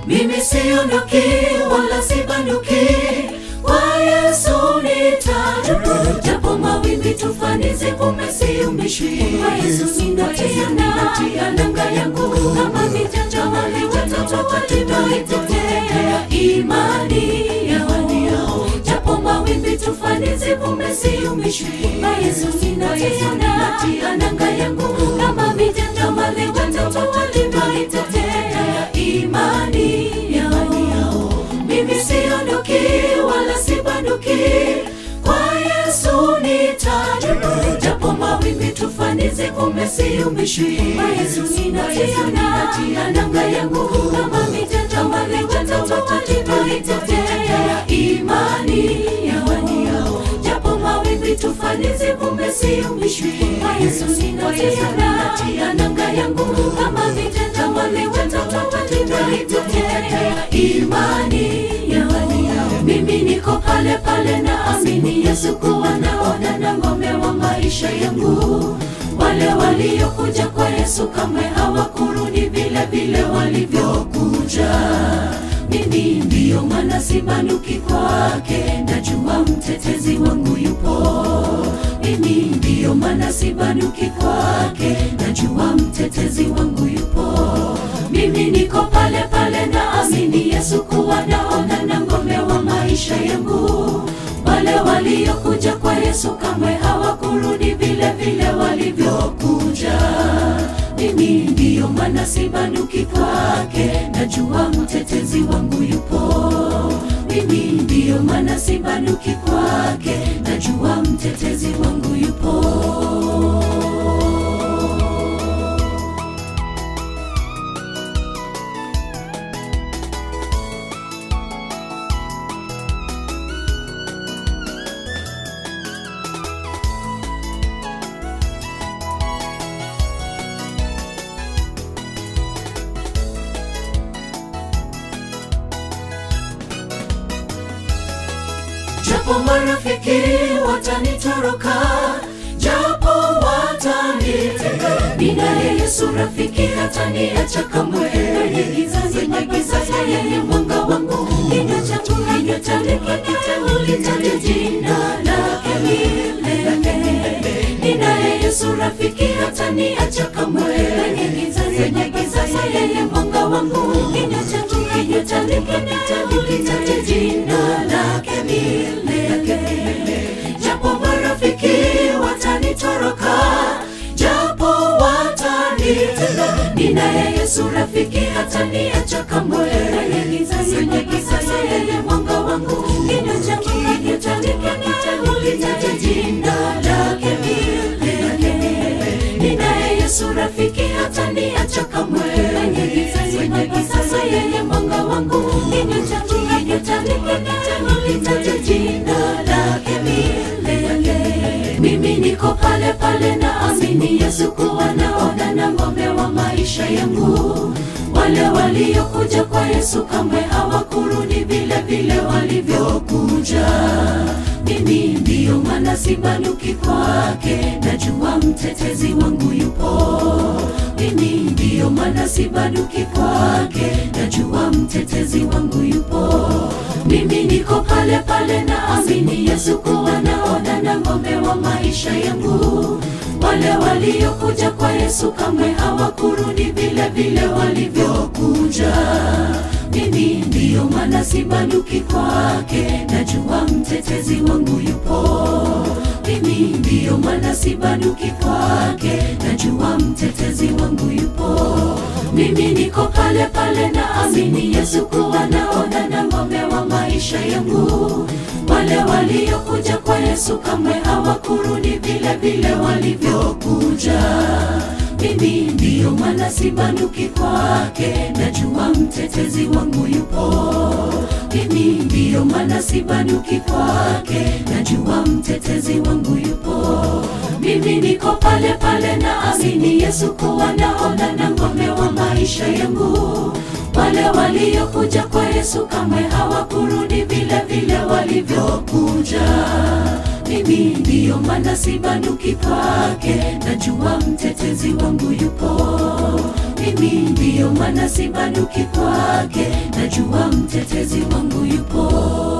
mimi siondoki wala sibanduki kwa Yesu nitadumu, japo mawimbi tufani zivume, siumbishwi kwa Yesu ninatia natia nanga yangu kama vijanja wale watoto walivyoitetea imani yao, japo mawimbi tufani zivume, siumbishwi kwa Yesu ninatia natia nanga yangu kama vijanja wale watoto walivyoitetea imani yao, mimi siondoki wala sibanduki kwa Yesu nitadumu, japo mawimbi tufani zivume, siumbishwi kwa Yesu ninatia natia nanga yangu kama vijanja wale watoto walivyoitetea imani yao, japo mawimbi tufani zivume, siumbishwi kwa Yesu ninatia natia nanga yangu kama vijanja wale watoto walivyoitetea imani yao, mimi niko pale pale na amini Yesu kuwa naona na ngome wa maisha yangu. Wale waliokuja kwa Yesu kamwe hawakurudi vile vile walivyokuja. Mimi ndiyo maana sibanduki kwake, najua mtetezi wangu yupo. Mimi ndiyo maana sibanduki kwake, najua mtetezi wangu yupo. Mimi niko pale pale na amini Yesu kuwa naona na ngome wa maisha yangu. Wale waliokuja kwa Yesu kamwe hawakurudi vile vile walivyokuja. Mimi ndiyo maana sibanduki kwake, najua mtetezi wangu yupo. Mimi ndiyo maana sibanduki kwake, najua mtetezi wangu yupo. japo marafiki watanitoroka, japo watanitenga, ninaye Yesu rafiki hataniacha kamwe. Kwenye giza zenye giza yeye mwanga wangu, kinywa changu kinywa changu kitanulitaja jina lake milele. Ninaye Yesu rafiki hataniacha kamwe. Kwenye giza zenye giza yeye mwanga wangu, kinywa changu kinywa changu kitanulitaja jina lake milele. Japo marafiki watanitoroka, japo watanitenga, ninaye Yesu rafiki hataniacha kamwe. Kwenye giza zenye giza yeye mwanga wangu, kinywa changu kinywa changu kitanulitaja jina lake milele. Ninaye Yesu rafiki hataniacha kamwe. Kwenye giza zenye giza yeye mwanga wangu, kinywa changu kinywa changu kitanulitaja jina lake milele. Mimi niko pale pale na amini Yesu kuwa naona na ngome wa maisha yangu. Wale waliokuja kwa Yesu kamwe hawakurudi vile vile walivyokuja. Mimi ndiyo maana sibanduki kwake, najua mtetezi wangu yupo. Mimi ndiyo maana sibanduki kwake, najua mtetezi wangu yupo. Mimi niko pale pale na amini Yesu kuwa naona na ngome wa maisha yangu. Wale waliokuja kwa Yesu kamwe hawakurudi vile vile walivyokuja. Mimi ndiyo maana sibanduki kwake, najua mtetezi wangu yupo. Mimi ndiyo maana sibanduki kwake, najua mtetezi wangu yupo. Mimi niko pale pale na amini Yesu kuwa naona na ngome wa maisha yangu. Wale waliokuja kwa Yesu kamwe hawakurudi vile vile walivyokuja. Mimi ndiyo maana sibanduki kwake, najua mtetezi wangu yupo. Mimi ndiyo maana sibanduki kwake, najua mtetezi wangu yupo. Mimi niko pale pale na amini Yesu kuwa naona na ngome wa maisha yangu. Wale waliokuja kwa Yesu kamwe hawakurudi vile vile walivyokuja. mimi ndiyo maana sibanduki kwake najua mtetezi wangu yupo mimi ndiyo maana sibanduki kwake najua mtetezi wangu yupo